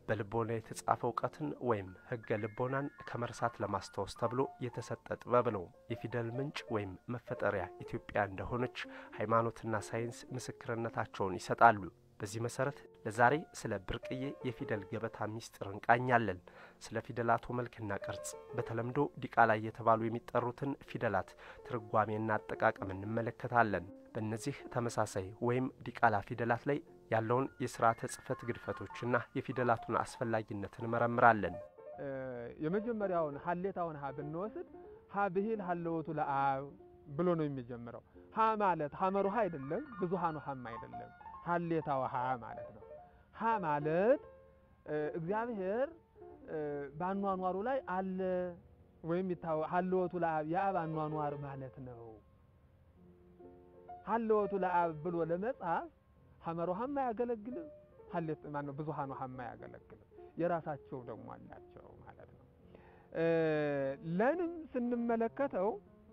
በልቦና የተጻፈ እውቀትን ወይም ሕገ ልቦናን ከመርሳት ለማስታወስ ተብሎ የተሰጠ ጥበብ ነው። የፊደል ምንጭ ወይም መፈጠሪያ ኢትዮጵያ እንደሆነች ሃይማኖትና ሳይንስ ምስክርነታቸውን ይሰጣሉ። በዚህ መሰረት ለዛሬ ስለ ብርቅዬ የፊደል ገበታ ሚስጥር እንቃኛለን። ስለ ፊደላቱ መልክና ቅርጽ፣ በተለምዶ ዲቃላ እየተባሉ የሚጠሩትን ፊደላት ትርጓሜና አጠቃቀም እንመለከታለን። በእነዚህ ተመሳሳይ ወይም ዲቃላ ፊደላት ላይ ያለውን የስርዓተ ጽሕፈት ግድፈቶችና የፊደላቱን አስፈላጊነት እንመረምራለን። የመጀመሪያውን ሀሌታውን ሀ ብንወስድ ሀ ብሂል ሀለወቱ ለአብ ብሎ ነው የሚጀምረው። ሀ ማለት ሀመሩ ሀ አይደለም፣ ብዙሃኑ ሀም አይደለም ሀሌታው ሀ ማለት ነው። ሀ ማለት እግዚአብሔር በአኗኗሩ ላይ አለ ወይም ሀለወቱ ለአብ የአብ አኗኗር ማለት ነው። ሀለወቱ ለአብ ብሎ ለመጻፍ ሀመሮ ሀም አያገለግልም፣ ሀሌት ማነው ብዙሃኑ ሀም አያገለግልም። የራሳቸው ደግሞ አላቸው ማለት ነው። ለንም ስንመለከተው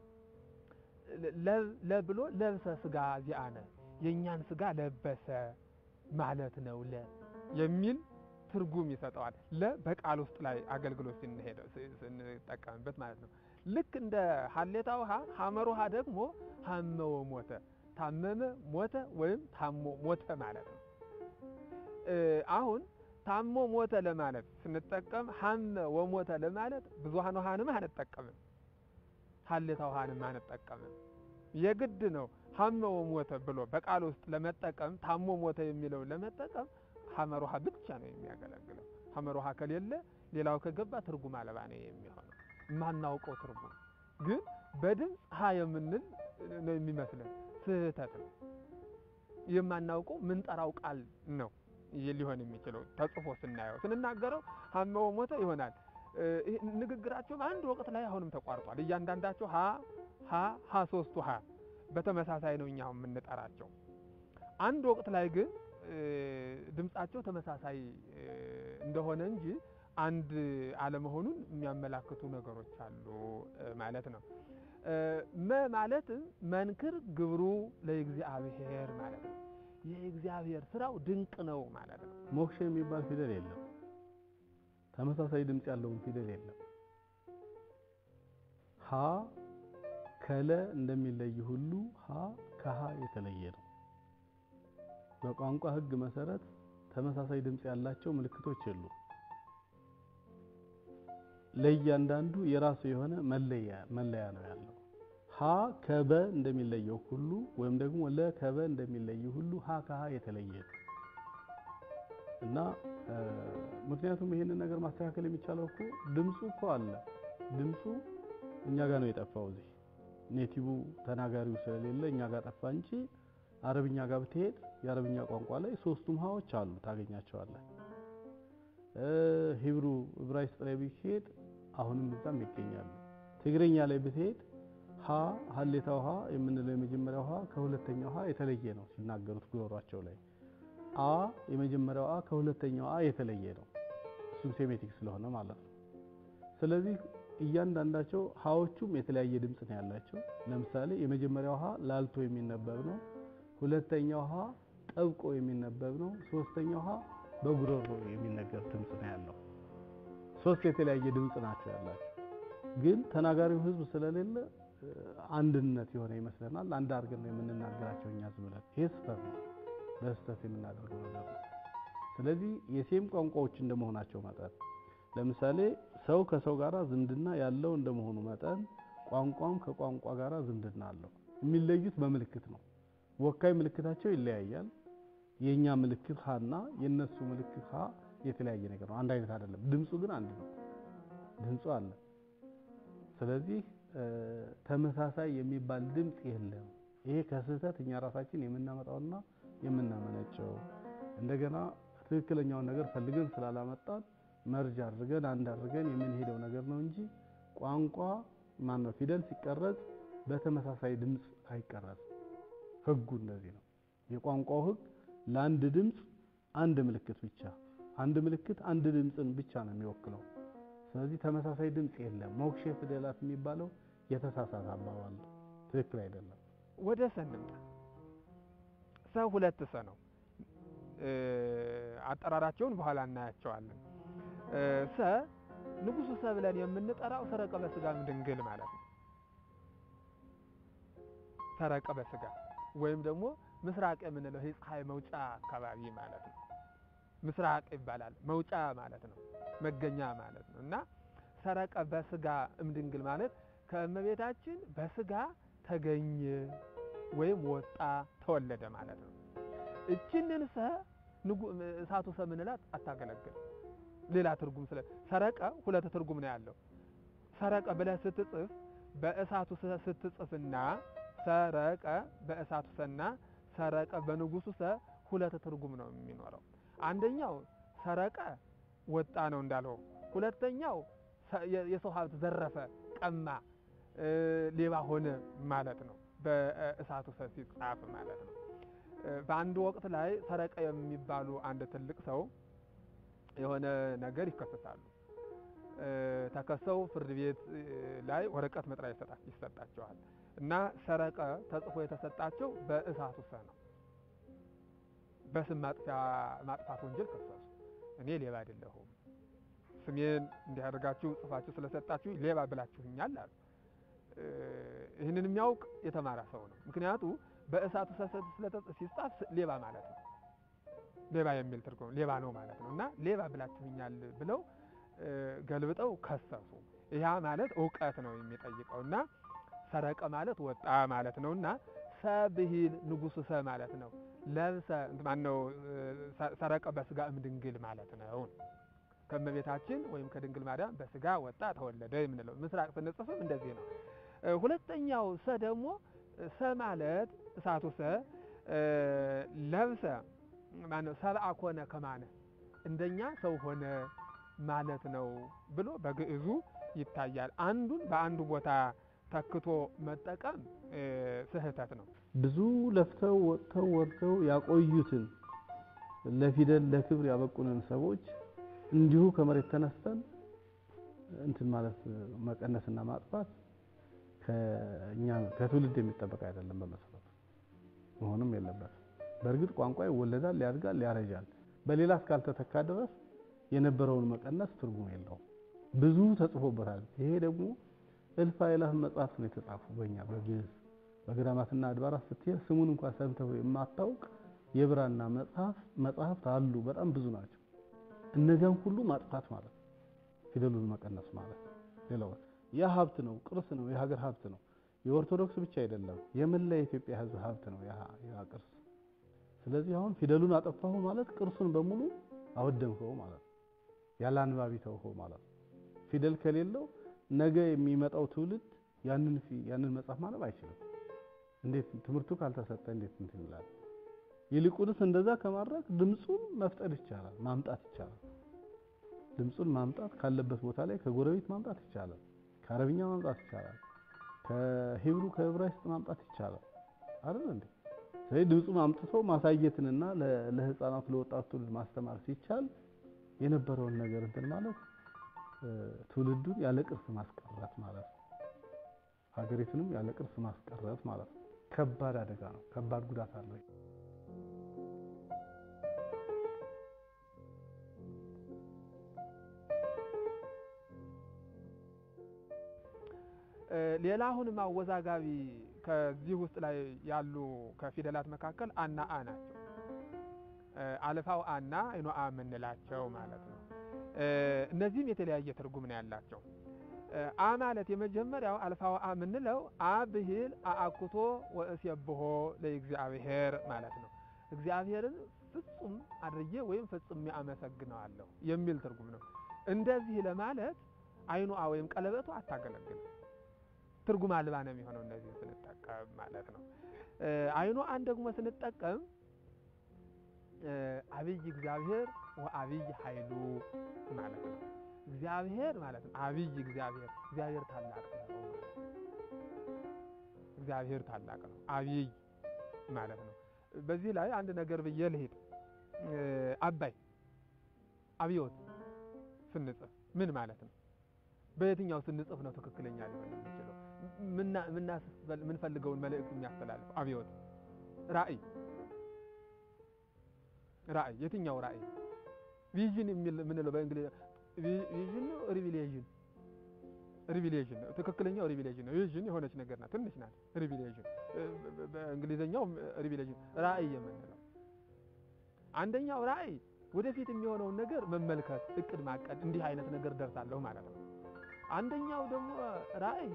ለብሎ ለብሰ ስጋ ዚአነ የእኛን ስጋ ለበሰ ማለት ነው ለ የሚል ትርጉም ይሰጠዋል። ለ በቃል ውስጥ ላይ አገልግሎት ስንጠቀምበት ማለት ነው። ልክ እንደ ሀሌታ ውሃ ሀመር ውሃ ደግሞ ሀመ ወሞተ ታመመ ሞተ ወይም ታሞ ሞተ ማለት ነው። አሁን ታሞ ሞተ ለማለት ስንጠቀም ሀመ ወሞተ ለማለት ብዙሃን ውሃንም አንጠቀምም፣ ሀሌታ ውሃንም አንጠቀምም። የግድ ነው ሀመ ወሞተ ብሎ በቃል ውስጥ ለመጠቀም ታሞ ሞተ የሚለው ለመጠቀም ሀመር ውሃ ብቻ ነው የሚያገለግለው። ሀመር ውሃ ከሌለ ሌላው ከገባ ትርጉም አልባ ነው የሚሆነው። የማናውቀው ትርጉም ግን በድምፅ ሀ የምንል ነው የሚመስለን፣ ስህተት ነው። የማናውቀው ምንጠራው ቃል ነው ሊሆን የሚችለው ተጽፎ ስናየው ስንናገረው ሀመ ወሞተ ይሆናል። ንግግራቸውም አንድ ወቅት ላይ አሁንም ተቋርጧል። እያንዳንዳቸው ሀ ሀ ሀ ሶስቱ ሀ በተመሳሳይ ነው እኛ የምንጠራቸው። አንድ ወቅት ላይ ግን ድምጻቸው ተመሳሳይ እንደሆነ እንጂ አንድ አለመሆኑን የሚያመላክቱ ነገሮች አሉ ማለት ነው። መ ማለትም መንክር ግብሩ ለእግዚአብሔር ማለት ነው። የእግዚአብሔር ስራው ድንቅ ነው ማለት ነው። ሞክሼ የሚባል ፊደል የለም። ተመሳሳይ ድምፅ ያለውን ፊደል የለም። ሀ ከለ እንደሚለይ ሁሉ ሀ ከሀ የተለየ ነው። በቋንቋ ሕግ መሰረት ተመሳሳይ ድምፅ ያላቸው ምልክቶች የሉ። ለእያንዳንዱ የራሱ የሆነ መለያ መለያ ነው ያለው። ሀ ከበ እንደሚለየው ሁሉ ወይም ደግሞ ለ ከበ እንደሚለይ ሁሉ ሀ ከሀ የተለየ ነው እና ምክንያቱም ይህንን ነገር ማስተካከል የሚቻለው እኮ ድምፁ እኮ አለ። ድምፁ እኛ ጋር ነው የጠፋው እዚህ ኔቲቭ ተናጋሪው ስለሌለ እኛ ጋር ጠፋ እንጂ አረብኛ ጋር ብትሄድ የአረብኛ ቋንቋ ላይ ሶስቱም ሀዎች አሉ ታገኛቸዋለህ። ሂብሩ ዕብራይስጥ ላይ ብትሄድ አሁንም እዛም ይገኛሉ። ትግረኛ ላይ ብትሄድ ሀ ሀሌታው ሀ የምንለው የመጀመሪያው ሀ ከሁለተኛው ሀ የተለየ ነው ሲናገሩት ጉሮሯቸው ላይ። አ የመጀመሪያው አ ከሁለተኛው አ የተለየ ነው። እሱም ሴሜቲክ ስለሆነ ማለት ነው። ስለዚህ እያንዳንዳቸው ሀዎቹም የተለያየ ድምፅ ነው ያላቸው። ለምሳሌ የመጀመሪያው ሀ ላልቶ የሚነበብ ነው። ሁለተኛው ሀ ጠብቆ የሚነበብ ነው። ሶስተኛው ሀ በጉሮሮ የሚነገር ድምፅ ነው ያለው። ሶስት የተለያየ ድምፅ ናቸው ያላቸው። ግን ተናጋሪው ሕዝብ ስለሌለ አንድነት የሆነ ይመስለናል። አንድ አድርገን ነው የምንናገራቸው እኛ ዝም ብለን። ይሄ ስህተት ነው፣ በስህተት የምናደርገው ነገር ነው። ስለዚህ የሴም ቋንቋዎች እንደመሆናቸው መጠን ለምሳሌ ሰው ከሰው ጋር ዝምድና ያለው እንደመሆኑ መጠን ቋንቋም ከቋንቋ ጋር ዝምድና አለው። የሚለዩት በምልክት ነው። ወካይ ምልክታቸው ይለያያል። የኛ ምልክት ሀና የነሱ ምልክት ሀ የተለያየ ነገር ነው። አንድ አይነት አይደለም። ድምፁ ግን አንድ ነው። ድምፁ አለ። ስለዚህ ተመሳሳይ የሚባል ድምፅ የለም። ይሄ ከስህተት እኛ ራሳችን የምናመጣውና የምናመነጨው እንደገና ትክክለኛውን ነገር ፈልገን ስላላመጣን መርጅ አድርገን አንድ አድርገን የምንሄደው ነገር ነው እንጂ ቋንቋ ማነው ፊደል ሲቀረጽ በተመሳሳይ ድምፅ አይቀረጽም። ህጉ እንደዚህ ነው። የቋንቋው ህግ ለአንድ ድምፅ አንድ ምልክት ብቻ፣ አንድ ምልክት አንድ ድምፅን ብቻ ነው የሚወክለው። ስለዚህ ተመሳሳይ ድምፅ የለም። ሞክሼ ፊደላት የሚባለው የተሳሳተ አባባል ነው፣ ትክክል አይደለም። ወደ ሰ እንምጣ። ሰ ሁለት ሰ ነው። አጠራራቸውን በኋላ እናያቸዋለን። ሰ ንጉሱ ሰ ብለን የምንጠራው ሰረቀ በስጋም ድንግል ማለት ነው። ሰረቀ በስጋ ወይም ደግሞ ምስራቅ የምንለው ይህ ፀሐይ መውጫ አካባቢ ማለት ነው። ምስራቅ ይባላል። መውጫ ማለት ነው፣ መገኛ ማለት ነው። እና ሰረቀ በስጋ እምድንግል ማለት ከእመቤታችን በስጋ ተገኘ ወይም ወጣ ተወለደ ማለት ነው። እችንን ሰ እሳቱ ሰ ምንላት አታገለግል ሌላ ትርጉም ስለ ሰረቀ ሁለት ትርጉም ነው ያለው። ሰረቀ ብለህ ስትጽፍ በእሳቱ ስትጽፍና ሰረቀ በእሳቱ ሰና ሰረቀ በንጉሱ ሰ ሁለት ትርጉም ነው የሚኖረው። አንደኛው ሰረቀ ወጣ ነው እንዳለው፣ ሁለተኛው የሰው ሀብት ዘረፈ፣ ቀማ፣ ሌባ ሆነ ማለት ነው። በእሳቱ ሰ ሲጻፍ ማለት ነው። በአንድ ወቅት ላይ ሰረቀ የሚባሉ አንድ ትልቅ ሰው የሆነ ነገር ይከሰሳሉ። ተከሰው ፍርድ ቤት ላይ ወረቀት መጥሪያ ይሰጣቸዋል እና ሰረቀ ተጽፎ የተሰጣቸው በእሳቱ ሰ ነው። በስም ማጥፊያ ማጥፋት ወንጀል ከሰሱ። እኔ ሌባ አይደለሁም፣ ስሜን እንዲያደርጋችሁ ጽፋችሁ ስለሰጣችሁ ሌባ ብላችሁኛል አሉ። ይህንን የሚያውቅ የተማረ ሰው ነው። ምክንያቱ በእሳቱ ሰ ሲጻፍ ሌባ ማለት ነው ሌባ የሚል ትርጉም ሌባ ነው ማለት ነው። እና ሌባ ብላችሁኛል ብለው ገልብጠው ከሰሱ። ያ ማለት እውቀት ነው የሚጠይቀው እና ሰረቀ ማለት ወጣ ማለት ነው እና ሰብሂል ንጉሱ ሰ ማለት ነው። ለብሰ ማነው ሰረቀ በስጋ እምድንግል ማለት ነው። ከእመቤታችን ወይም ከድንግል ማርያም በስጋ ወጣ ተወለደ የምንለው ምስራቅ ስንጽፍም እንደዚህ ነው። ሁለተኛው ሰ ደግሞ ሰ ማለት እሳቱ ሰ ለብሰ ማነው ሰብአ ኮነ ከማነ እንደኛ ሰው ሆነ ማለት ነው ብሎ በግዕዙ ይታያል። አንዱን በአንዱ ቦታ ተክቶ መጠቀም ስህተት ነው። ብዙ ለፍተው ወጥተው ወርደው ያቆዩትን ለፊደል ለክብር ያበቁንን ሰዎች እንዲሁ ከመሬት ተነስተን እንትን ማለት መቀነስና ማጥፋት ከእኛ ከትውልድ የሚጠበቅ አይደለም። በመሰረቱ መሆንም የለበትም። በእርግጥ ቋንቋ ይወለዳል፣ ያድጋል፣ ያረጃል። በሌላ እስካልተተካ ድረስ የነበረውን መቀነስ ትርጉም የለውም። ብዙ ተጽፎበታል። ይሄ ደግሞ እልፍ አእላፍ መጽሐፍት ነው የተጻፉ በእኛ በግዕዝ በገዳማትና አድባራት ስትሄድ ስሙን እንኳን ሰምተው የማታውቅ የብራና መጽሐፍ መጽሐፍት አሉ። በጣም ብዙ ናቸው። እነዚያን ሁሉ ማጥፋት ማለት ነው፣ ፊደሉን መቀነስ ማለት ነው። ሌላው ያ ሀብት ነው፣ ቅርስ ነው፣ የሀገር ሀብት ነው። የኦርቶዶክስ ብቻ አይደለም፣ የመላ የኢትዮጵያ ሕዝብ ሀብት ነው ያ ቅርስ። ስለዚህ አሁን ፊደሉን አጠፋሁ ማለት ቅርሱን በሙሉ አወደምከው ማለት ነው። ያለ አንባቢ ተውኸው ማለት ነው። ፊደል ከሌለው ነገ የሚመጣው ትውልድ ያንን ያንን መጽሐፍ ማንበብ አይችልም። እንዴት ትምህርቱ ካልተሰጠ እንዴት እንትን ይላል? ይልቁንስ እንደዛ ከማድረግ ድምፁን መፍጠር ይቻላል፣ ማምጣት ይቻላል። ድምፁን ማምጣት ካለበት ቦታ ላይ ከጎረቤት ማምጣት ይቻላል፣ ከአረብኛ ማምጣት ይቻላል፣ ከሂብሩ ከዕብራይስጥ ማምጣት ይቻላል አይደል እንዴ? ስለዚህ ድምፁን አምጥቶ ማሳየትንና ለህፃናቱ ለወጣቱ ትውልድ ማስተማር ሲቻል የነበረውን ነገር እንትን ማለት ትውልዱን ያለ ቅርስ ማስቀረት ማለት ነው። ሀገሪቱንም ያለ ቅርስ ማስቀረት ማለት ነው። ከባድ አደጋ ነው። ከባድ ጉዳት አለው። ሌላ አሁንም አወዛጋቢ ከዚህ ውስጥ ላይ ያሉ ከፊደላት መካከል አና አ ናቸው። አልፋው አና አይኖ አ የምንላቸው ማለት ነው። እነዚህም የተለያየ ትርጉም ነው ያላቸው። አ ማለት የመጀመሪያው አልፋው አ የምንለው አ ብሂል አአኩቶ ወእሴብሖ ለእግዚአብሔር ማለት ነው። እግዚአብሔርን ፍጹም አድርጌ ወይም ፍጹም አመሰግነዋለሁ የሚል ትርጉም ነው። እንደዚህ ለማለት አይኑ አ ወይም ቀለበቱ አታገለግልም። ትርጉም አልባ ነው የሚሆነው እነዚህ ስንጠቀም ማለት ነው። አይኑ አን ደግሞ ስንጠቀም አብይ እግዚአብሔር ወአብይ ኃይሉ ማለት ነው። እግዚአብሔር ማለት ነው። አብይ እግዚአብሔር እግዚአብሔር ታላቅ ነው። እግዚአብሔር ታላቅ ነው። አብይ ማለት ነው። በዚህ ላይ አንድ ነገር ብዬ ልሄድ። አባይ አብዮት ስንጽፍ ምን ማለት ነው? በየትኛው ስንጽፍ ነው ትክክለኛ ሊሆን የሚችለው? ምንፈልገውን መልእክት የሚያስተላልፍ አብዮት ራእይ ራእይ የትኛው ራእይ ቪዥን የሚል ምንለው በእንግሊዝ ቪዥን ነው ሪቪሌዥን ሪቪሌዥን ነው ትክክለኛው ሪቪሌዥን ነው። ቪዥን የሆነች ነገር ናት፣ ትንሽ ናት። ሪቪሌዥን በእንግሊዝኛው ሪቪሌዥን ራእይ የምንለው አንደኛው ራእይ ወደፊት የሚሆነውን ነገር መመልከት፣ እቅድ ማቀድ፣ እንዲህ አይነት ነገር ደርሳለሁ ማለት ነው። አንደኛው ደግሞ ራእይ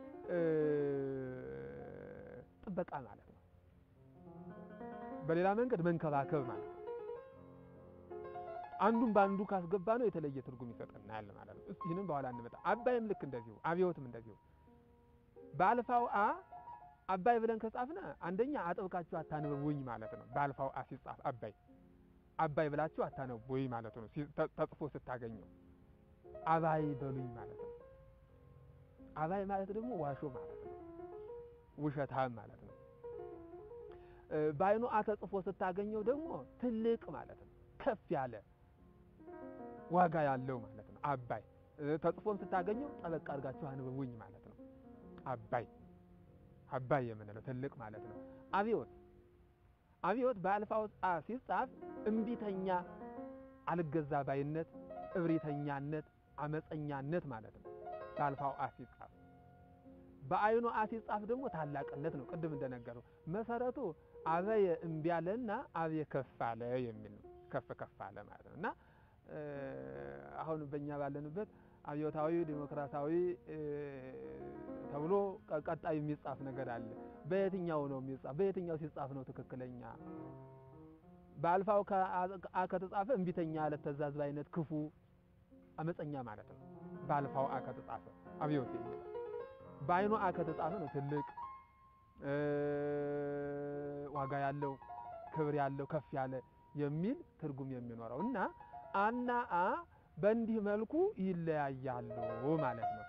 ጥበቃ ማለት ነው። በሌላ መንገድ መንከባከብ ማለት ነው። አንዱን በአንዱ ካስገባ ነው የተለየ ትርጉም ይሰጠናል ማለት ነው። እስቲ ይህንን በኋላ እንመጣ። አባይም ልክ እንደዚሁ፣ አብዮትም እንደዚሁ በአልፋው አ አባይ ብለን ከጻፍነ አንደኛ አጥብቃችሁ አታንብቡኝ ማለት ነው። በአልፋው አ ሲጻፍ አባይ አባይ ብላችሁ አታነቡኝ ማለት ነው። ተጽፎ ስታገኘው አባይ በሉኝ ማለት ነው። አባይ ማለት ደግሞ ዋሾ ማለት ነው። ውሸታም ማለት ነው። በአይኑ አ ተጽፎ ስታገኘው ደግሞ ትልቅ ማለት ነው። ከፍ ያለ ዋጋ ያለው ማለት ነው። አባይ ተጽፎም ስታገኘው ጠበቅ አድርጋችሁ አንብቡኝ ማለት ነው። አባይ አባይ የምንለው ትልቅ ማለት ነው። አብዮት አብዮት በአልፋው አ ሲጻፍ እምቢተኛ፣ አልገዛ ባይነት፣ እብሪተኛነት፣ አመፀኛነት ማለት ነው። በአልፋው አ ሲጻፍ በአይኑ አ ሲጻፍ ደግሞ ታላቅነት ነው። ቅድም እንደነገረው መሰረቱ አበየ እምቢ አለና አብየ ከፍ አለ የሚል ነው። ከፍ ከፍ አለ ማለት ነው እና አሁን በእኛ ባለንበት አብዮታዊ ዲሞክራሲያዊ ተብሎ ቀጣይ የሚጻፍ ነገር አለ። በየትኛው ነው የሚጻፍ? በየትኛው ሲጻፍ ነው ትክክለኛ? በአልፋው አ ከተጻፈ እምቢተኛ፣ አለተዛዝ ባይነት፣ ክፉ፣ አመፀኛ ማለት ነው። በአልፋው አ ከተጻፈ አብዮት የሚለው በአይኑ አ ከተጻፈ ነው ትልቅ ዋጋ ያለው ክብር ያለው ከፍ ያለ የሚል ትርጉም የሚኖረው እና አና አ በእንዲህ መልኩ ይለያያሉ ማለት ነው።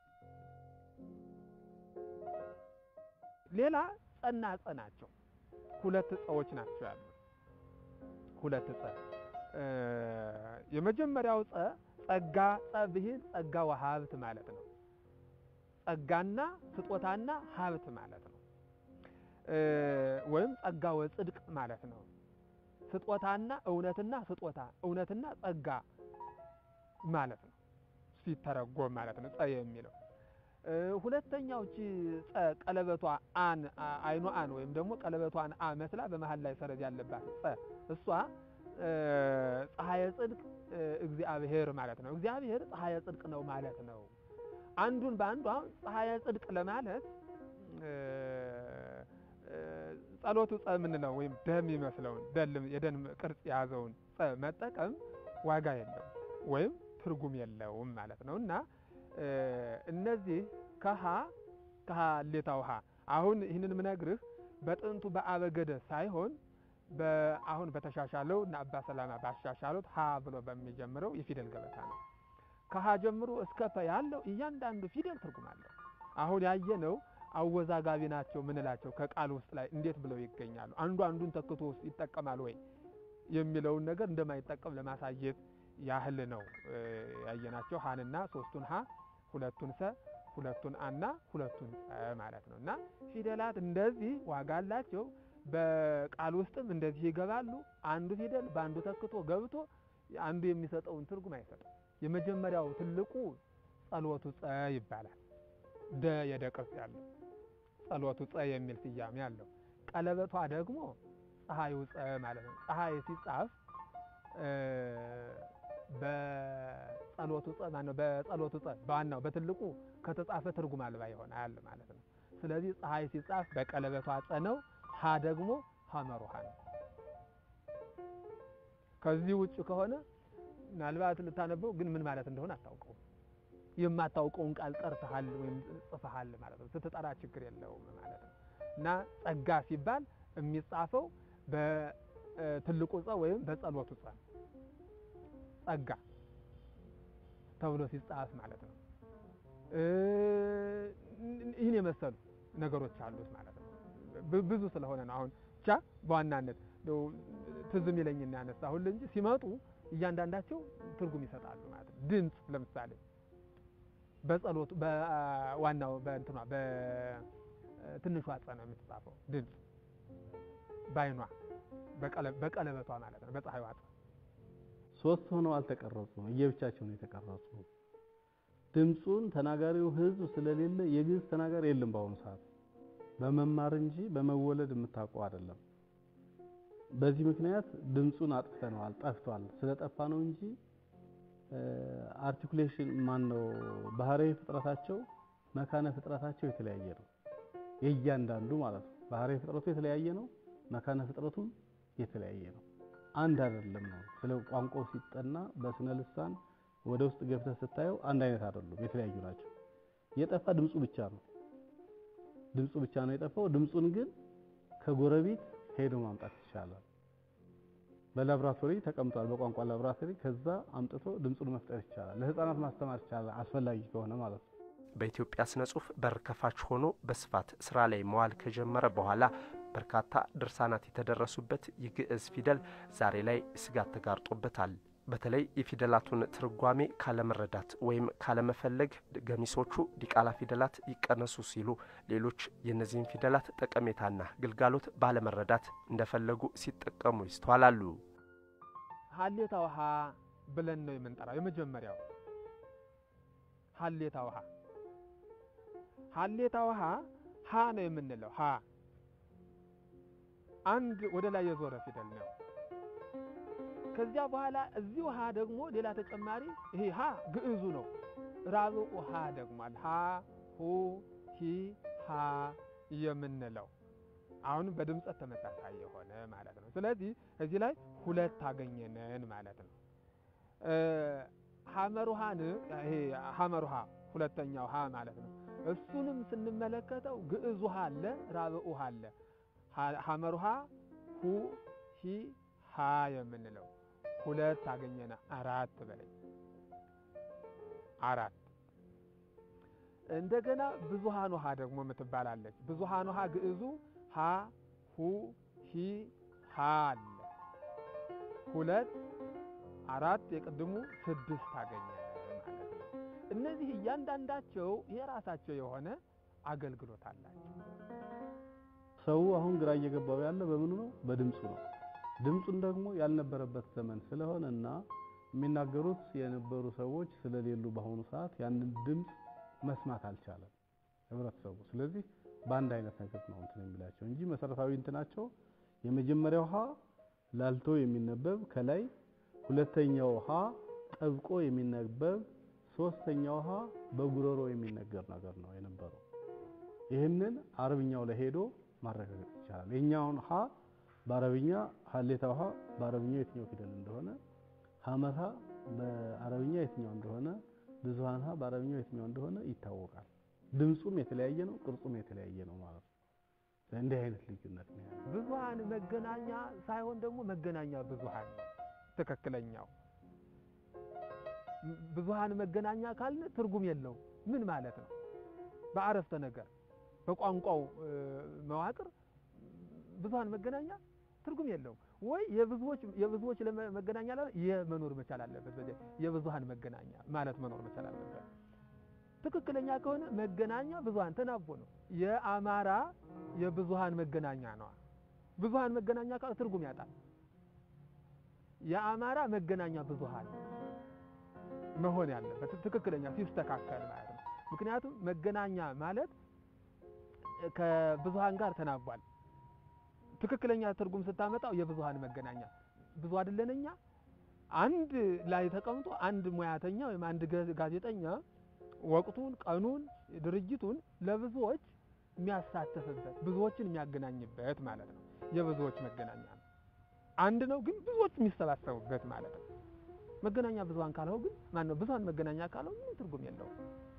ሌላ ጸና ጸ ናቸው። ሁለት ጸዎች ናቸው ያሉት። ሁለት ጸ የመጀመሪያው ጸ ጸጋ ጸ ብሂል ጸጋ ወሀብት ማለት ነው። ጸጋና ስጦታና ሀብት ማለት ነው። ወይም ጸጋ ወጽድቅ ማለት ነው። ስጦታና እውነትና ስጦታ እውነትና ጸጋ ማለት ነው ሲተረጎም ማለት ነው። ጸ የሚለው ሁለተኛው እቺ ጸ ቀለበቷ አን አይኗ አን ወይም ደግሞ ቀለበቷን አ መስላ በመሀል ላይ ሰረዝ ያለባት ጸ እሷ ፀሐየ ጽድቅ እግዚአብሔር ማለት ነው። እግዚአብሔር ፀሐየ ጽድቅ ነው ማለት ነው። አንዱን በአንዱ አሁን ፀሐየ ጽድቅ ለማለት ጸሎቱ ጸ የምንለው ወይም ደም ይመስለውን የደም ቅርጽ የያዘውን ጸ መጠቀም ዋጋ የለውም ወይም ትርጉም የለውም ማለት ነው እና እነዚህ ከሀ ከሀ ሌታው ሀ አሁን ይህንን ምነግርህ በጥንቱ በአበገደ ሳይሆን አሁን በተሻሻለው እና አባ ሰላማ ባሻሻሉት ሀ ብሎ በሚጀምረው የፊደል ገበታ ነው። ከሀ ጀምሮ እስከ ፐ ያለው እያንዳንዱ ፊደል ትርጉም አለው። አሁን ያየነው አወዛጋቢ ናቸው ምንላቸው ከቃል ውስጥ ላይ እንዴት ብለው ይገኛሉ፣ አንዱ አንዱን ተክቶ ውስጥ ይጠቀማል ወይ የሚለውን ነገር እንደማይጠቀም ለማሳየት ያህል ነው ያየናቸው። ሀንና ሶስቱን ሀ ሁለቱን ሰ ሁለቱን አና ሁለቱን ጸ ማለት ነው እና ፊደላት እንደዚህ ዋጋ አላቸው። በቃል ውስጥም እንደዚህ ይገባሉ። አንዱ ፊደል በአንዱ ተክቶ ገብቶ አንዱ የሚሰጠውን ትርጉም አይሰጥም። የመጀመሪያው ትልቁ ጸሎቱ ጸ ይባላል። ደ የደ ቅርጽ ያለው ጸሎቱ ጸ የሚል ስያሜ አለው። ቀለበቷ ደግሞ ፀሐዩ ጸ ማለት ነው። ፀሐይ ሲጻፍ በጸሎቱ ጸ ማነው? በጸሎቱ ጸ በዋናው በትልቁ ከተጻፈ ትርጉም አልባ ይሆናል ማለት ነው። ስለዚህ ፀሐይ ሲጻፍ በቀለበቷ ጸ ነው። ሀ ደግሞ ሀመር ውሃ ነው። ከዚህ ውጭ ከሆነ ምናልባት ልታነበው ግን ምን ማለት እንደሆነ አታውቀውም። የማታውቀውን ቃል ጠርተሃል ወይም ጽፈሃል ማለት ነው። ስትጠራ ችግር የለውም ማለት ነው እና ጸጋ ሲባል የሚጻፈው በትልቁ ጸ ወይም በጸሎቱ ጸ ጸጋ ተብሎ ሲጻፍ ማለት ነው። ይህን የመሰሉ ነገሮች አሉት ማለት ነው። ብዙ ስለሆነ ነው። አሁን ብቻ በዋናነት ትዝ የሚለኝና ያነሳሁል እንጂ ሲመጡ እያንዳንዳቸው ትርጉም ይሰጣሉ ማለት ነው። ድምፅ ለምሳሌ በጸሎቱ በዋናው በእንትኗ በትንሿ ጸ ነው የምትጻፈው ድምፅ በአይኗ በቀለበቷ ማለት ነው በፀሐይዋ ጸ ሶስት ሆነው አልተቀረጹም፣ እየብቻቸው ነው የተቀረጹ። ድምፁን ተናጋሪው ህዝብ ስለሌለ የግዕዝ ተናጋሪ የለም በአሁኑ ሰዓት በመማር እንጂ በመወለድ የምታውቀው አይደለም። በዚህ ምክንያት ድምፁን አጥፍተነዋል፣ ጠፍቷል። ስለጠፋ ነው እንጂ አርቲኩሌሽን ማን ነው ባህሪያዊ ፍጥረታቸው መካነ ፍጥረታቸው የተለያየ ነው። የእያንዳንዱ ማለት ነው። ባህሪያዊ ፍጥረቱ የተለያየ ነው። መካነ ፍጥረቱም የተለያየ ነው። አንድ አይደለም ነው። ስለ ቋንቋው ሲጠና በስነ ልሳን ወደ ውስጥ ገብተህ ስታየው አንድ አይነት አይደሉም፣ የተለያዩ ናቸው። የጠፋ ድምፁ ብቻ ነው። ድምፁ ብቻ ነው የጠፋው። ድምፁን ግን ከጎረቤት ሄዶ ማምጣት ይቻላል። በላብራቶሪ ተቀምጧል፣ በቋንቋ ላብራቶሪ። ከዛ አምጥቶ ድምፁን መፍጠር ይቻላል። ለህፃናት ማስተማር ይቻላል፣ አስፈላጊ ከሆነ ማለት ነው። በኢትዮጵያ ስነ ጽሁፍ በር ከፋች ሆኖ በስፋት ስራ ላይ መዋል ከጀመረ በኋላ በርካታ ድርሳናት የተደረሱበት የግዕዝ ፊደል ዛሬ ላይ ስጋት ተጋርጦበታል። በተለይ የፊደላቱን ትርጓሜ ካለመረዳት ወይም ካለመፈለግ ገሚሶቹ ዲቃላ ፊደላት ይቀነሱ ሲሉ፣ ሌሎች የእነዚህን ፊደላት ጠቀሜታና ግልጋሎት ባለመረዳት እንደፈለጉ ሲጠቀሙ ይስተዋላሉ። ሀሌታ ውሃ ብለን ነው የምንጠራው። የመጀመሪያው ሀሌታ ውሃ ሀሌታ ውሃ ሀ ነው የምንለው። ሀ አንድ ወደ ላይ የዞረ ፊደል ነው። ከዚያ በኋላ እዚህ ውሃ ደግሞ ሌላ ተጨማሪ ይሄ ሀ ግዕዙ ነው። ራብኡ ሀ ደግሟል። ሀ ሁ ሂ ሀ የምንለው አሁንም በድምፀት ተመሳሳይ የሆነ ማለት ነው። ስለዚህ እዚህ ላይ ሁለት አገኘነን ማለት ነው። ሀመሩሃን ይሄ ሀመሩሃ ሁለተኛው ሀ ማለት ነው። እሱንም ስንመለከተው ግዕዙ ሀ አለ፣ ራብኡ ሀ አለ። ሀመሩሃ ሁ ሂ ሀ የምንለው ሁለት አገኘና አራት በላይ አራት። እንደገና ብዙሃን ውሃ ደግሞ የምትባላለች። ብዙሃን ውሃ ግዕዙ ሀ ሁ ሂ ሀ አለ። ሁለት አራት የቅድሙ ስድስት አገኘን ማለት ነው። እነዚህ እያንዳንዳቸው የራሳቸው የሆነ አገልግሎት አላቸው። ሰው አሁን ግራ እየገባው ያለ በምኑ ነው? በድምፁ ነው። ድምፁን ደግሞ ያልነበረበት ዘመን ስለሆነ እና የሚናገሩት የነበሩ ሰዎች ስለሌሉ በአሁኑ ሰዓት ያንን ድምፅ መስማት አልቻለም ህብረተሰቡ። ስለዚህ በአንድ አይነት ነገር ነው እንትን የሚላቸው እንጂ መሰረታዊ እንትናቸው የመጀመሪያው ሀ ላልቶ የሚነበብ ከላይ፣ ሁለተኛው ሀ ጠብቆ የሚነበብ፣ ሶስተኛው ሀ በጉሮሮ የሚነገር ነገር ነው የነበረው። ይህንን አረብኛው ላይ ሄዶ ማረጋገጥ ይቻላል። የኛውን ሀ በአረብኛ ሀሌታ ውሃ በአረብኛ የትኛው ፊደል እንደሆነ፣ ሀመታ በአረብኛ የትኛው እንደሆነ፣ ብዙሃን ሀ በአረብኛ የትኛው እንደሆነ ይታወቃል። ድምፁም የተለያየ ነው፣ ቅርጹም የተለያየ ነው ማለት ነው። እንዲህ አይነት ልዩነት ነው ያለው። ብዙሃን መገናኛ ሳይሆን ደግሞ መገናኛ ብዙሃን ነው ትክክለኛው። ብዙሃን መገናኛ ካልን ትርጉም የለው ምን ማለት ነው? በአረፍተ ነገር በቋንቋው መዋቅር ብዙሃን መገናኛ ትርጉም የለውም ወይ የብዙዎች የብዙዎች መገናኛ ላይ የመኖር መቻል አለበት። በዚህ የብዙሃን መገናኛ ማለት መኖር መቻል አለበት። ትክክለኛ ከሆነ መገናኛ ብዙሃን ተናቦ ነው። የአማራ የብዙሃን መገናኛ ነው። ብዙሃን መገናኛ ካለ ትርጉም ያጣል። የአማራ መገናኛ ብዙሃን መሆን ያለበት ትክክለኛ ሲስተካከል ማለት ነው። ምክንያቱም መገናኛ ማለት ከብዙሃን ጋር ተናቧል። ትክክለኛ ትርጉም ስታመጣው የብዙሃን መገናኛ ብዙ አይደለን እኛ አንድ ላይ ተቀምጦ አንድ ሙያተኛ ወይም አንድ ጋዜጠኛ ወቅቱን፣ ቀኑን፣ ድርጅቱን ለብዙዎች የሚያሳተፍበት ብዙዎችን የሚያገናኝበት ማለት ነው። የብዙዎች መገናኛ ነው። አንድ ነው ግን ብዙዎች የሚሰባሰቡበት ማለት ነው። መገናኛ ብዙሃን ካልሆነ ግን ማነው ብዙሃን መገናኛ ካልሆነ ምንም ትርጉም የለውም።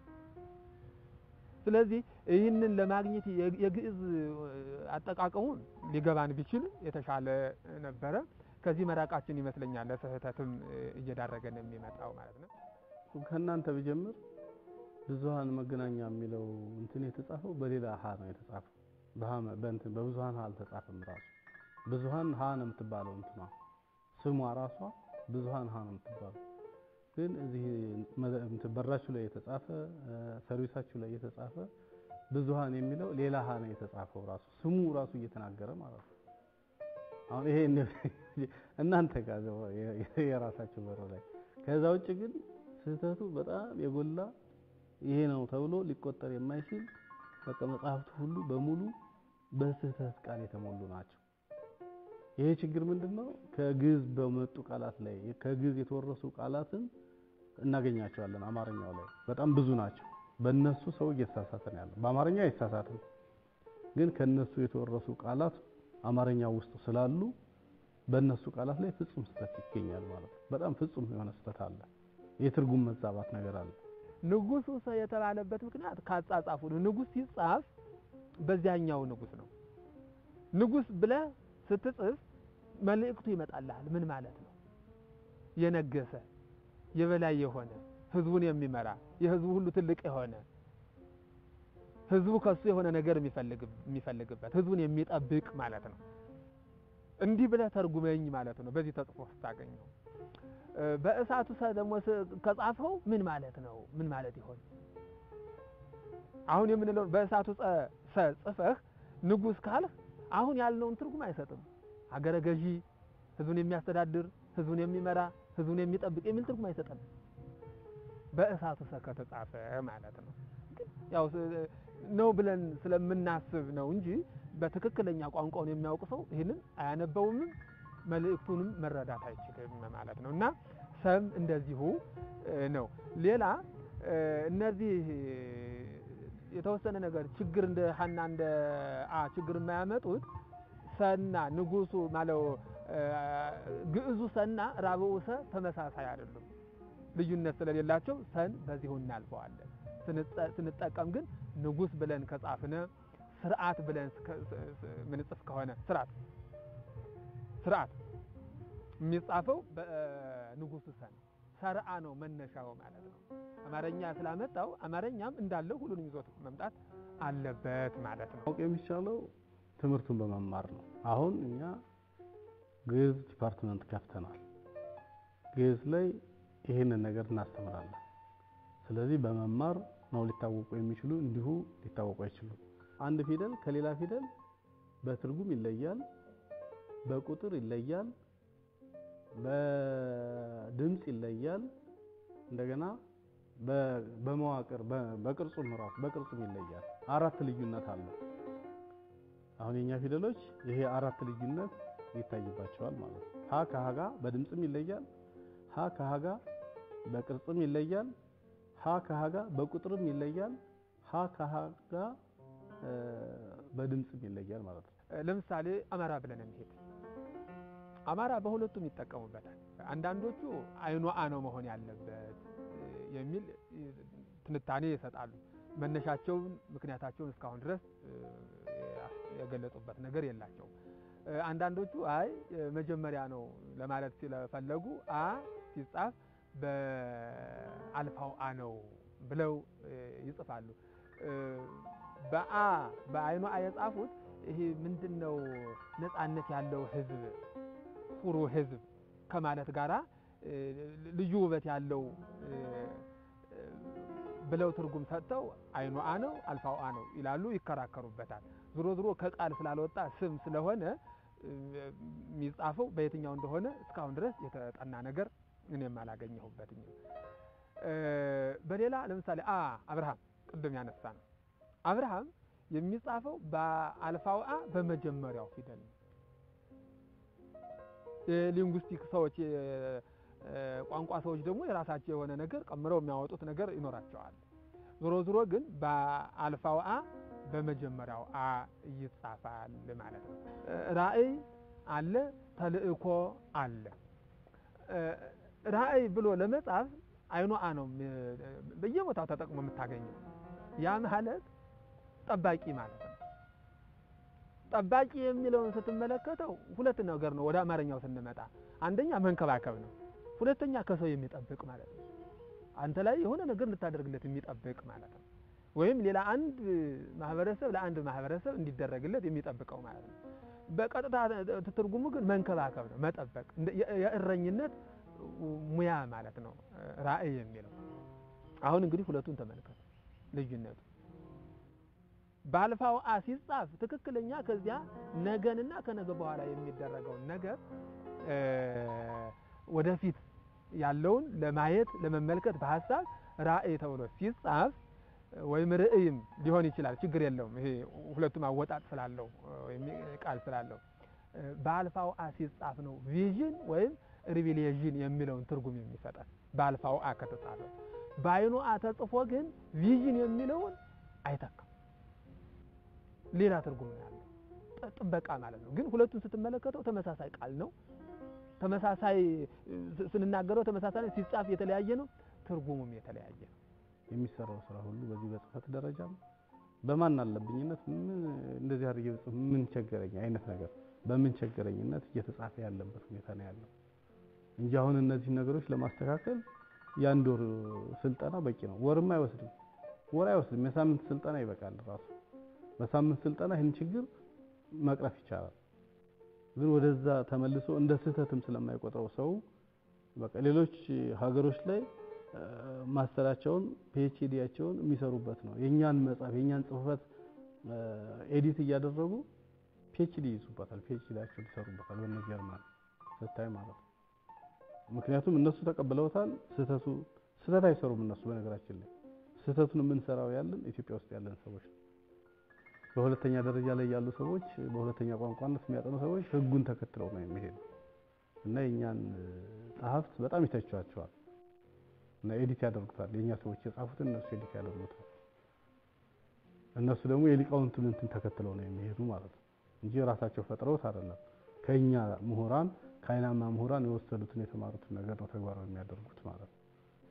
ስለዚህ ይህንን ለማግኘት የግዕዝ አጠቃቀሙን ሊገባን ቢችል የተሻለ ነበረ። ከዚህ መራቃችን ይመስለኛል ለስህተትም እየዳረገን የሚመጣው ማለት ነው። ከእናንተ ብጀምር ብዙሃን መገናኛ የሚለው እንትን የተጻፈው በሌላ ሀ ነው የተጻፈው። በእንትን በብዙሃን ሀ አልተጻፈም። ራሱ ብዙሃን ሀ ነው የምትባለው እንትኗ ስሟ ራሷ ብዙሃን ሀ ነው የምትባለው። ግን እዚህ በራችሁ ላይ የተጻፈ ሰርቪሳችሁ ላይ የተጻፈ ብዙሃን የሚለው ሌላ ሀ ነው የተጻፈው። ራሱ ስሙ ራሱ እየተናገረ ማለት ነው። አሁን ይሄ እናንተ ጋር የራሳችሁ በር ላይ። ከዛ ውጭ ግን ስህተቱ በጣም የጎላ ይሄ ነው ተብሎ ሊቆጠር የማይችል በቃ መጽሐፍቱ ሁሉ በሙሉ በስህተት ቃል የተሞሉ ናቸው። ይሄ ችግር ምንድነው? ከግዕዝ በመጡ ቃላት ላይ ከግዕዝ የተወረሱ ቃላትን እናገኛቸዋለን። አማርኛው ላይ በጣም ብዙ ናቸው። በእነሱ ሰው እየተሳሳተ ነው ያለው። በአማርኛ አይሳሳትም፣ ግን ከነሱ የተወረሱ ቃላት አማርኛው ውስጥ ስላሉ በእነሱ ቃላት ላይ ፍጹም ስህተት ይገኛል ማለት ነው። በጣም ፍጹም የሆነ ስህተት አለ። የትርጉም መዛባት ነገር አለ። ንጉሱ ሰ የተባለበት ምክንያት ካጻጻፉ ነው። ንጉስ ሲጻፍ በዚያኛው ንጉስ ነው። ንጉስ ብለህ ስትጽፍ መልእክቱ ይመጣልሃል። ምን ማለት ነው? የነገሰ የበላይ የሆነ ህዝቡን የሚመራ የህዝቡ ሁሉ ትልቅ የሆነ ህዝቡ ከሱ የሆነ ነገር የሚፈልግበት ህዝቡን የሚጠብቅ ማለት ነው። እንዲህ ብለህ ተርጉመኝ ማለት ነው። በዚህ ተጽፎ ስታገኘው በእሳቱ ሰ ደግሞ ከጻፈው ምን ማለት ነው? ምን ማለት ይሆን? አሁን የምንለው በእሳቱ ሰ ጽፈህ ንጉስ ካልህ አሁን ያልነውን ትርጉም አይሰጥም። ሀገረ ገዢ፣ ህዝቡን የሚያስተዳድር፣ ህዝቡን የሚመራ፣ ህዝቡን የሚጠብቅ የሚል ትርጉም አይሰጥም። በእሳቱ ሰ ከተጻፈ ማለት ነው። ያው ነው ብለን ስለምናስብ ነው እንጂ በትክክለኛ ቋንቋውን የሚያውቅ ሰው ይህንን አያነበውምም መልእክቱንም መረዳት አይችልም ማለት ነው። እና ሰም እንደዚሁ ነው። ሌላ እነዚህ የተወሰነ ነገር ችግር እንደ ሀና እንደ አ ችግር የማያመጡት ሰና ንጉሱ ማለው ግዕዙ ሰና ራብኡ ሰ ተመሳሳይ አይደሉም። ልዩነት ስለሌላቸው ሰን በዚሁ እናልፈዋለን። ስንጠቀም ግን ንጉስ ብለን ከጻፍነ ስርዓት ብለን ምንጽፍ ከሆነ ስርዓት ስርዓት የሚጻፈው በንጉሱ ሰን ሰርአ ነው መነሻው ማለት ነው። አማርኛ ስላመጣው አማርኛም እንዳለው ሁሉንም ይዞት መምጣት አለበት ማለት ነው። ማወቅ የሚቻለው ትምህርቱን በመማር ነው። አሁን እኛ ግዕዝ ዲፓርትመንት ከፍተናል። ግዕዝ ላይ ይህንን ነገር እናስተምራለን። ስለዚህ በመማር ነው ሊታወቁ የሚችሉ እንዲሁ ሊታወቁ አይችሉም። አንድ ፊደል ከሌላ ፊደል በትርጉም ይለያል፣ በቁጥር ይለያል፣ በድምፅ ይለያል። እንደገና በመዋቅር በቅርጹም ራሱ በቅርጹም ይለያል። አራት ልዩነት አለው። አሁን የኛ ፊደሎች ይሄ አራት ልዩነት ይታይባቸዋል ማለት ነው። ሀ ከሀ ጋር በድምፅም ይለያል። ሀ ከሀ ጋር በቅርጽም ይለያል። ሀ ከሀ ጋር በቁጥርም ይለያል። ሀ ከሀ ጋር በድምፅም ይለያል ማለት ነው። ለምሳሌ አማራ ብለን እንሄድ። አማራ በሁለቱም ይጠቀሙበታል። አንዳንዶቹ አይኗ አ ነው መሆን ያለበት የሚል ትንታኔ ይሰጣሉ። መነሻቸውን ምክንያታቸውን እስካሁን ድረስ የገለጹበት ነገር የላቸውም። አንዳንዶቹ አይ መጀመሪያ ነው ለማለት ስለፈለጉ አ ሲጻፍ በአልፋው አ ነው ብለው ይጽፋሉ። በአ በአይኑ አ የጻፉት ይሄ ምንድን ነው ነፃነት ያለው ህዝብ፣ ኩሩ ህዝብ ከማለት ጋራ ልዩ ውበት ያለው ብለው ትርጉም ሰጥተው አይኑ አ ነው አልፋው አ ነው ይላሉ፣ ይከራከሩበታል። ዞሮ ዞሮ ከቃል ስላልወጣ ስም ስለሆነ የሚጻፈው በየትኛው እንደሆነ እስካሁን ድረስ የተጠና ነገር እኔም አላገኘሁበትም። በሌላ ለምሳሌ አ አብርሃም ቅድም ያነሳ ነው። አብርሃም የሚጻፈው በአልፋው አ በመጀመሪያው ፊደል ነው። የሊንጉስቲክ ሰዎች ቋንቋ ሰዎች ደግሞ የራሳቸው የሆነ ነገር ቀምረው የሚያወጡት ነገር ይኖራቸዋል። ዞሮ ዞሮ ግን በአልፋው አ በመጀመሪያው አ ይጻፋል ማለት ነው። ራእይ አለ፣ ተልእኮ አለ። ራእይ ብሎ ለመጻፍ አይኑ አ ነው በየቦታው ተጠቅሞ የምታገኘው። ያ ማለት ጠባቂ ማለት ነው። ጠባቂ የሚለውን ስትመለከተው ሁለት ነገር ነው። ወደ አማርኛው ስንመጣ አንደኛ መንከባከብ ነው። ሁለተኛ ከሰው የሚጠብቅ ማለት ነው። አንተ ላይ የሆነ ነገር ልታደርግለት የሚጠብቅ ማለት ነው። ወይም ሌላ አንድ ማህበረሰብ ለአንድ ማህበረሰብ እንዲደረግለት የሚጠብቀው ማለት ነው። በቀጥታ ትርጉሙ ግን መንከባከብ ነው፣ መጠበቅ፣ የእረኝነት ሙያ ማለት ነው ራእይ የሚለው። አሁን እንግዲህ ሁለቱን ተመልከቱ ልዩነቱ። በአልፋው አ ሲጻፍ ትክክለኛ ከዚያ ነገንና ከነገ በኋላ የሚደረገውን ነገር ወደፊት ያለውን ለማየት ለመመልከት በሀሳብ ራእይ ተብሎ ሲጻፍ ወይም ርእይም ሊሆን ይችላል። ችግር የለውም። ይሄ ሁለቱም አወጣጥ ስላለው ወይም ቃል ስላለው በአልፋው አ ሲጻፍ ነው ቪዥን ወይም ሪቪሌዥን የሚለውን ትርጉም የሚሰጠን በአልፋው አ ከተጻፈ። በአይኑ አ ተጽፎ ግን ቪዥን የሚለውን አይተካም። ሌላ ትርጉም ነው ያለው፣ ጥበቃ ማለት ነው። ግን ሁለቱን ስትመለከተው ተመሳሳይ ቃል ነው። ተመሳሳይ ስንናገረው ተመሳሳይ ሲጻፍ የተለያየ ነው፣ ትርጉሙም የተለያየ ነው። የሚሰራው ስራ ሁሉ በዚህ በጽህፈት ደረጃም በማን አለብኝነት ምን እንደዚህ አድርጌ ብጽፍ ምን ቸገረኝ አይነት ነገር በምን ቸገረኝነት እየተጻፈ ያለበት ሁኔታ ነው ያለው እንጂ አሁን እነዚህ ነገሮች ለማስተካከል የአንድ ወር ስልጠና በቂ ነው። ወርም አይወስድም፣ ወር አይወስድም። የሳምንት ስልጠና ይበቃል ራሱ። በሳምንት ስልጠና ይህን ችግር መቅረፍ ይቻላል። ግን ወደዛ ተመልሶ እንደ ስህተትም ስለማይቆጥረው ሰው በቃ ሌሎች ሀገሮች ላይ ማስተራቸውን ፒኤችዲያቸውን የሚሰሩበት ነው። የኛን መጽሐፍ የኛን ጽሁፈት ኤዲት እያደረጉ ፒኤችዲ ይይዙበታል። ፒኤችዲያቸውን ይሰሩበታል። በእነ ጀርመን ስታይ ማለት ነው። ምክንያቱም እነሱ ተቀብለውታል። ስህተቱ ስህተት አይሰሩም እነሱ። በነገራችን ላይ ስህተቱን የምንሰራው ያለን ኢትዮጵያ ውስጥ ያለን ሰዎች ነው። በሁለተኛ ደረጃ ላይ ያሉ ሰዎች በሁለተኛ ቋንቋነት የሚያጠኑ ሰዎች ህጉን ተከትለው ነው የሚሄዱ እና የእኛን ጸሐፍት በጣም ይተቿቸዋል እና ኤዲት ያደርጉታል። የእኛ ሰዎች የጻፉትን እነሱ ኤዲት ያደርጉታል። እነሱ ደግሞ የሊቃውንቱን እንትን ተከትለው ነው የሚሄዱ ማለት ነው እንጂ ራሳቸው ፈጥረውት አይደለም። ከኛ ምሁራን ከአይናማ ምሁራን የወሰዱትን የተማሩትን ነገር ነው ተግባራዊ የሚያደርጉት ማለት ነው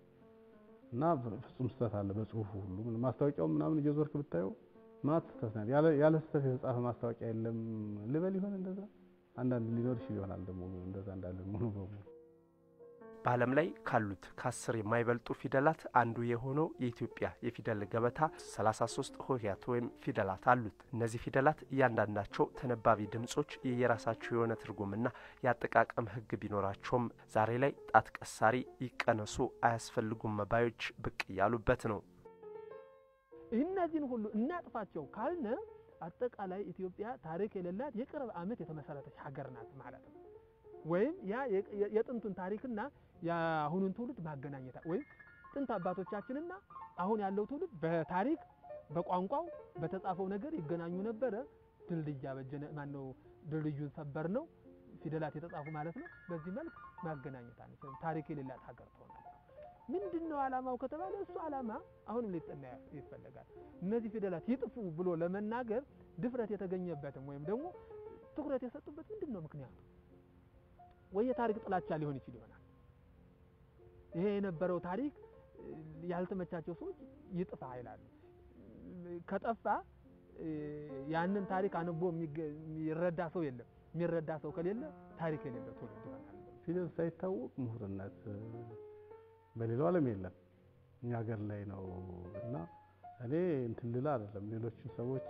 እና ፍጹም ስህተት አለ በጽሁፉ ሁሉ ማስታወቂያው ምናምን እየዞርክ ብታየው ማት ስህተት ነው። ያለ ያለ ስህተት የተጻፈ ማስታወቂያ የለም ልበል ይሆን እንደዛ አንዳንድ ሊኖር ይችል ይሆናል ደግሞ እንደዛ እንዳለ ሙሉ በሙሉ በዓለም ላይ ካሉት ከአስር የማይበልጡ ፊደላት አንዱ የሆነው የኢትዮጵያ የፊደል ገበታ 33 ሆሄያት ወይም ፊደላት አሉት። እነዚህ ፊደላት እያንዳንዳቸው ተነባቢ ድምጾች የየራሳቸው የሆነ ትርጉምና የአጠቃቀም ሕግ ቢኖራቸውም ዛሬ ላይ ጣት ቀሳሪ ይቀነሱ አያስፈልጉም መባዮች ብቅ እያሉበት ነው። እነዚህን ሁሉ እናጥፋቸው ካልነ አጠቃላይ ኢትዮጵያ ታሪክ የሌላት የቅርብ ዓመት የተመሰረተች ሀገር ናት ማለት ነው። ወይም ያ የጥንቱን ታሪክና የአሁኑን ትውልድ ማገናኘት ወይም ጥንት አባቶቻችንና አሁን ያለው ትውልድ በታሪክ በቋንቋው በተጻፈው ነገር ይገናኙ ነበረ። ድልድይ አበጀነ ማነው ድልድዩን ሰበር ነው ፊደላት የተጻፉ ማለት ነው። በዚህ መልክ ማገናኘት አንችልም። ታሪክ የሌላት ሀገር ትሆናለች። ምንድን ነው ዓላማው ከተባለ እሱ ዓላማ አሁንም ሊጠና ይፈለጋል። እነዚህ ፊደላት ይጥፉ ብሎ ለመናገር ድፍረት የተገኘበትም ወይም ደግሞ ትኩረት የሰጡበት ምንድን ነው ምክንያቱ? ወይ የታሪክ ጥላቻ ሊሆን ይችል ይሆናል። ይሄ የነበረው ታሪክ ያልተመቻቸው ሰዎች ይጥፋ ይላሉ። ከጠፋ ያንን ታሪክ አንቦ የሚረዳ ሰው የለም። የሚረዳ ሰው ከሌለ ታሪክ የሌለው ትውልድ ይሆናል። ፊደል ሳይታወቅ ምሁርነት በሌላው ዓለም የለም፣ እኛ ሀገር ላይ ነው እና እኔ እንትን ልላ አይደለም ሌሎችን ሰዎች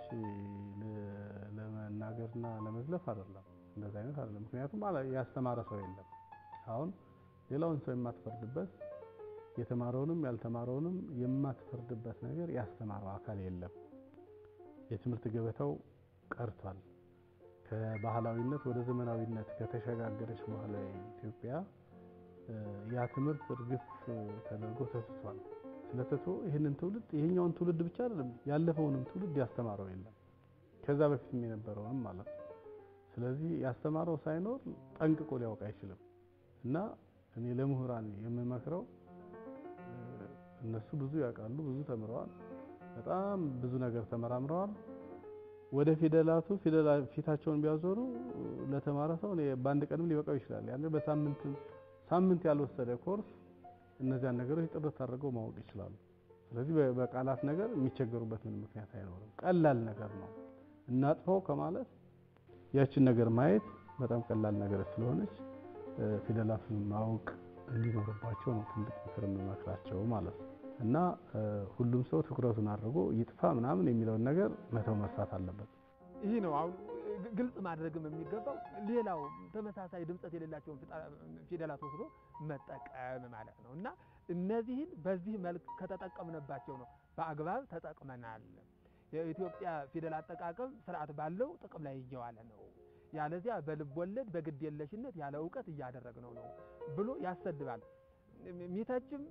ለመናገርና ለመዝለፍ አይደለም እንደዛ አይነት አይደለም። ምክንያቱም ያስተማረ ሰው የለም። አሁን ሌላውን ሰው የማትፈርድበት የተማረውንም ያልተማረውንም የማትፈርድበት ነገር ያስተማረው አካል የለም። የትምህርት ገበታው ቀርቷል። ከባህላዊነት ወደ ዘመናዊነት ከተሸጋገረች በኋላ ኢትዮጵያ ያ ትምህርት እርግፍ ተደርጎ ተትቷል። ስለተቶ ይህንን ትውልድ ይሄኛውን ትውልድ ብቻ አይደለም ያለፈውንም ትውልድ ያስተማረው የለም። ከዛ በፊትም የነበረውንም ማለት ነው። ስለዚህ ያስተማረው ሳይኖር ጠንቅቆ ሊያውቅ አይችልም። እና እኔ ለምሁራን የምመክረው እነሱ ብዙ ያውቃሉ፣ ብዙ ተምረዋል፣ በጣም ብዙ ነገር ተመራምረዋል። ወደ ፊደላቱ ፊታቸውን ቢያዞሩ ለተማረ ሰው በአንድ ቀንም ሊበቃው ይችላል። ያን በሳምንት ሳምንት ያልወሰደ ኮርስ እነዚያን ነገሮች ጥርት አድርገው ማወቅ ይችላሉ። ስለዚህ በቃላት ነገር የሚቸገሩበት ምን ምክንያት አይኖርም። ቀላል ነገር ነው። እናጥፈው ከማለት ያችን ነገር ማየት በጣም ቀላል ነገር ስለሆነች ፊደላትን ማወቅ እንዲኖርባቸው ነው ትልቅ ምክር የምመክራቸው ማለት ነው። እና ሁሉም ሰው ትኩረቱን አድርጎ ይጥፋ ምናምን የሚለውን ነገር መተው መርሳት አለበት። ይህ ነው አሁን ግልጽ ማድረግም የሚገባው። ሌላው ተመሳሳይ ድምፀት የሌላቸውን ፊደላት ወስዶ መጠቀም ማለት ነው እና እነዚህን በዚህ መልክ ከተጠቀምንባቸው ነው በአግባብ ተጠቅመናል። የኢትዮጵያ ፊደል አጠቃቀም ስርዓት ባለው ጥቅም ላይ እየዋለ ነው። ያለዚያ በልብ ወለድ በግድ የለሽነት ያለ እውቀት እያደረግነው ነው ብሎ ያሰድባል። ሚተችም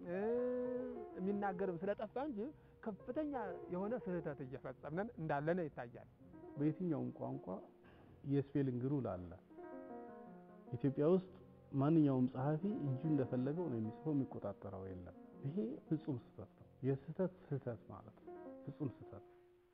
የሚናገርም ስለጠፋ እንጂ ከፍተኛ የሆነ ስህተት እየፈጸምን እንዳለነ ይታያል። በየትኛውም ቋንቋ የስፔሊንግ ሩል አለ። ኢትዮጵያ ውስጥ ማንኛውም ጸሐፊ እጁ እንደፈለገው ነው የሚጽፈው፣ የሚቆጣጠረው የለም። ይሄ ፍጹም ስህተት ነው። የስህተት ስህተት ማለት ነው። ፍጹም ስህተት።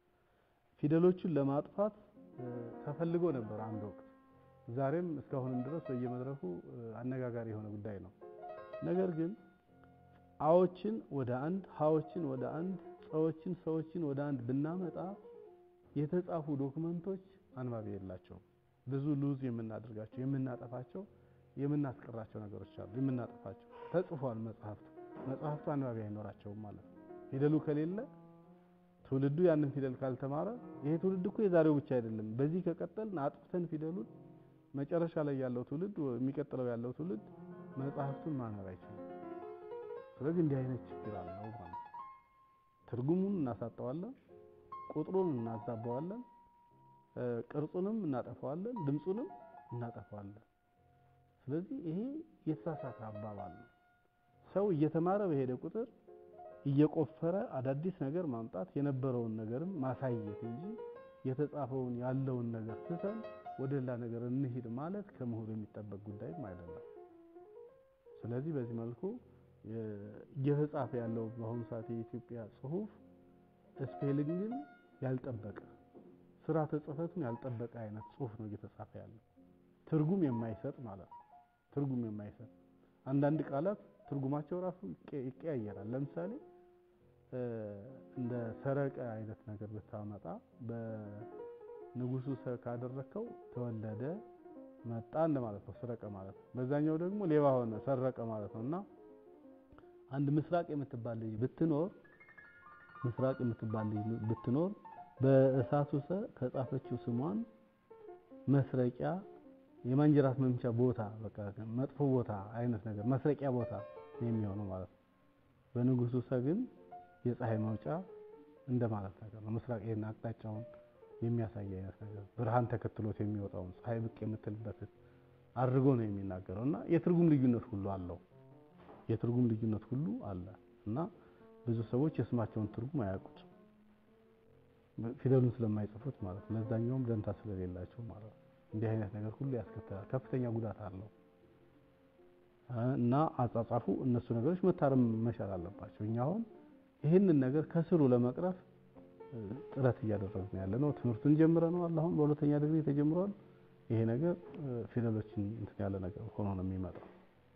ፊደሎቹን ለማጥፋት ተፈልጎ ነበር አንድ ወቅት። ዛሬም እስካሁንም ድረስ በየመድረኩ አነጋጋሪ የሆነ ጉዳይ ነው። ነገር ግን አዎችን ወደ አንድ፣ ሀዎችን ወደ አንድ፣ ጸዎችን፣ ሰዎችን ወደ አንድ ብናመጣ የተጻፉ ዶክመንቶች አንባቢ የላቸውም። ብዙ ሉዝ የምናደርጋቸው የምናጠፋቸው የምናስቀራቸው ነገሮች አሉ። የምናጠፋቸው ተጽፏል። መጽሐፍቱ መጽሐፍቱ አንባቢ አይኖራቸውም ማለት ነው። ፊደሉ ከሌለ ትውልዱ ያንን ፊደል ካልተማረ ይሄ ትውልድ እኮ የዛሬው ብቻ አይደለም። በዚህ ከቀጠልን አጥፍተን ፊደሉን መጨረሻ ላይ ያለው ትውልድ የሚቀጥለው ያለው ትውልድ መጽሐፍቱን ማንበብ አይችልም። ስለዚህ እንዲህ አይነት ችግር አለው ማለት ነው። ትርጉሙን እናሳጠዋለን፣ ቁጥሩን እናዛባዋለን፣ ቅርጹንም እናጠፋዋለን፣ ድምፁንም እናጠፋዋለን። ስለዚህ ይሄ የተሳሳተ አባባል ነው። ሰው እየተማረ በሄደ ቁጥር እየቆፈረ አዳዲስ ነገር ማምጣት የነበረውን ነገርም ማሳየት እንጂ የተጻፈውን ያለውን ነገር ትተን ወደ ሌላ ነገር እንሂድ ማለት ከምሁር የሚጠበቅ ጉዳይም አይደለም። ስለዚህ በዚህ መልኩ እየተጻፈ ያለው በአሁኑ ሰዓት የኢትዮጵያ ጽሁፍ ስፔሊንግን ያልጠበቀ ስርዓተ ጽሕፈቱን ያልጠበቀ አይነት ጽሁፍ ነው እየተጻፈ ያለው። ትርጉም የማይሰጥ ማለት ነው። ትርጉም የማይሰጥ አንዳንድ ቃላት ትርጉማቸው ራሱ ይቀያየራል። ለምሳሌ እንደ ሰረቀ አይነት ነገር ብታመጣ በንጉሱ ሰ ካደረከው ተወለደ መጣ እንደማለት ነው። ሰረቀ ማለት ነው። በዛኛው ደግሞ ሌባ ሆነ ሰረቀ ማለት ነው። እና አንድ ምስራቅ የምትባል ልጅ ብትኖር ምስራቅ የምትባል ልጅ ብትኖር በእሳቱ ሰ ከጻፈችው ስሟን መስረቂያ የማንጀራት መምቻ ቦታ በቃ መጥፎ ቦታ አይነት ነገር መስረቂያ ቦታ የሚሆነው ማለት ነው። በንጉሱ ሰ ግን የፀሐይ መውጫ እንደማለት ነገር ነው። ምስራቅ ይሄን አቅጣጫውን የሚያሳይ አይነት ነገር ብርሃን ተከትሎት የሚወጣውን ፀሐይ ብቅ የምትልበትን አድርጎ ነው የሚናገረው እና የትርጉም ልዩነት ሁሉ አለው። የትርጉም ልዩነት ሁሉ አለ እና ብዙ ሰዎች የስማቸውን ትርጉም አያውቁት ፊደሉን ስለማይጽፉት ማለት ነው። ለዛኛውም ደንታ ስለሌላቸው ማለት ነው። እንዲህ አይነት ነገር ሁሉ ያስከትላል። ከፍተኛ ጉዳት አለው እና አጻጻፉ እነሱ ነገሮች መታረም መቻል አለባቸው። እኛ አሁን ይህንን ነገር ከስሩ ለመቅረፍ ጥረት እያደረግን ያለ ነው። ትምህርቱን ጀምረነዋል። አሁን በሁለተኛ ዲግሪ ተጀምሯል። ይሄ ነገር ፊደሎችን እንትን ያለ ነገር ሆኖ ነው የሚመጣው።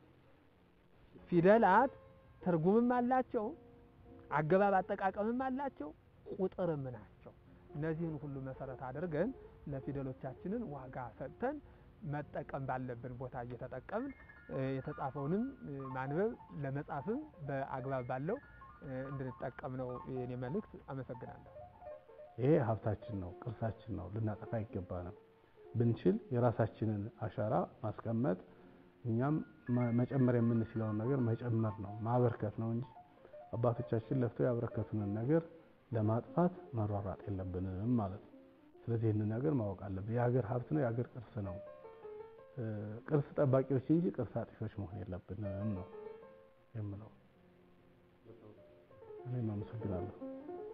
ፊደላት ትርጉምም አላቸው፣ አገባብ አጠቃቀምም አላቸው፣ ቁጥርም ናቸው። እነዚህን ሁሉ መሰረት አድርገን ለፊደሎቻችንን ዋጋ ሰጥተን መጠቀም ባለብን ቦታ እየተጠቀምን የተጻፈውንም ማንበብ ለመጻፍም በአግባብ ባለው እንድንጠቀም ነው የኔ መልእክት። አመሰግናለሁ። ይሄ ሀብታችን ነው፣ ቅርሳችን ነው። ልናጠፋ አይገባንም። ብንችል የራሳችንን አሻራ ማስቀመጥ እኛም መጨመር የምንችለውን ነገር መጨመር ነው ማበርከት ነው እንጂ አባቶቻችን ለፍተው ያበረከቱንን ነገር ለማጥፋት መሯሯጥ የለብንም ማለት ነው። ስለዚህ ይህንን ነገር ማወቅ አለብን። የሀገር ሀብት ነው፣ የሀገር ቅርስ ነው። ቅርስ ጠባቂዎች እንጂ ቅርስ አጥፊዎች መሆን የለብንም ነው የምለው። እኔም አመሰግናለሁ።